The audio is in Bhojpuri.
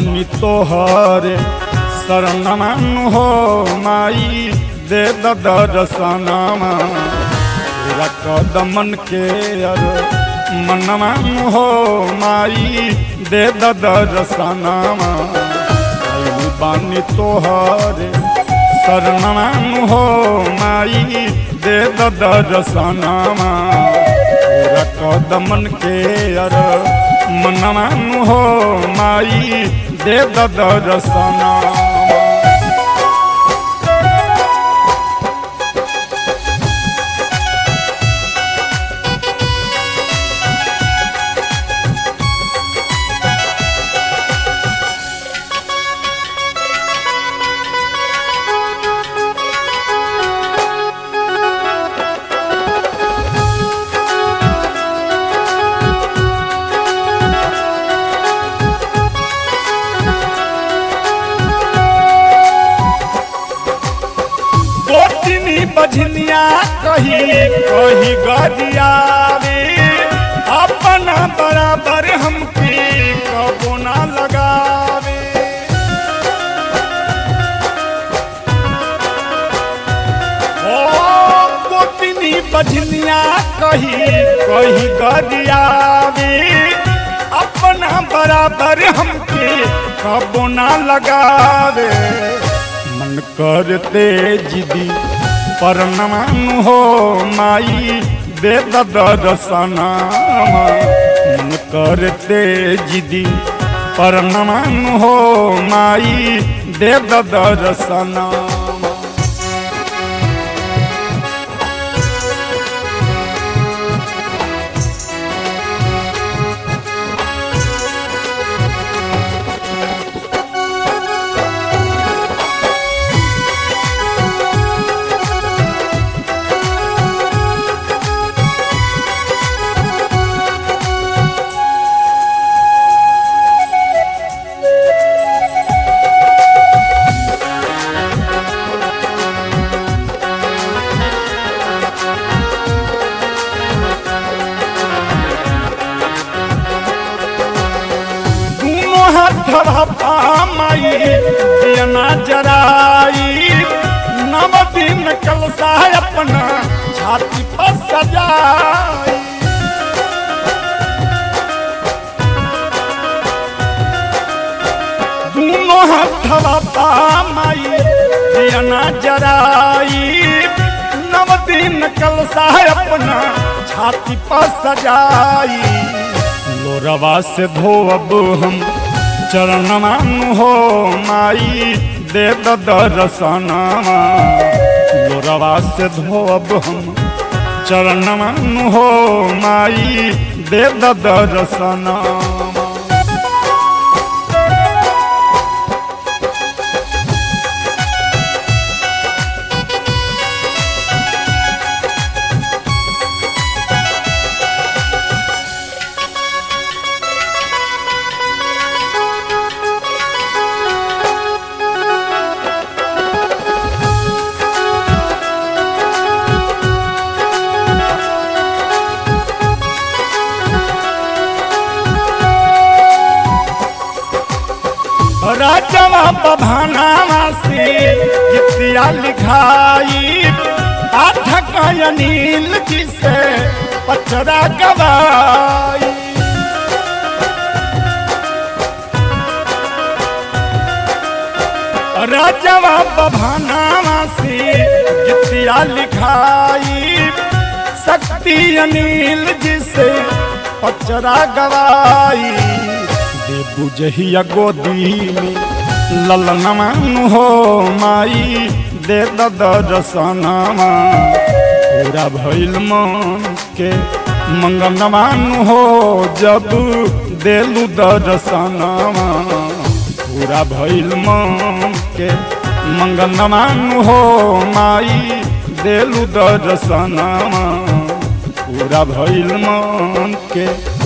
बानी तोहरे शरणमान हो माई दे दर्शनमा तेरा कदमन के अर मनमान हो माई दे दर्शनमा आइल बानी तोहरे शरणमान हो माई दे दर्शनमा तेरा कदमन के अर मनमान हो माई दे दर्शनमा गोटिनी बझनिया कही कही गरियावे अपना बराबर हमके कबो ना लगावे ओ गोटिनी बझनिया कही कही गरियावे अपना बराबर हमके कबो ना लगावे मन करते जिदी पर नमान हो माई दे दर्शना मन करते जिदी पर नमान हो माई दे दर्शना दोनों हाथ पामाई दियना जराई नव दिन कलसा अपना छाती पर सजाई दोनों हाथ पामाई दियना जराई नव दिन कलसा अपना छाती पर सजाई लोरवा से धोब हम चरणमान हो माई दे दर्शनमा लोरवा से धोब हम चरणमान हो माई दे दर्शनमा राजवा बभानावा से गीतिया लिखाई पाठक अनिल जी से पचरा गवाई राजवा बभानावा से गीतिया लिखाई शक्ति अनिल जी से पचरा गवाई देबू जहिया गोदी में ललनमान हो माई दे दर्शनमा पूरा भइल मन के मंगनमान हो जब देलू दर्शनमा पूरा भइल मन के मंगनमान हो माई देलू दर्शनमा पूरा भइल मन के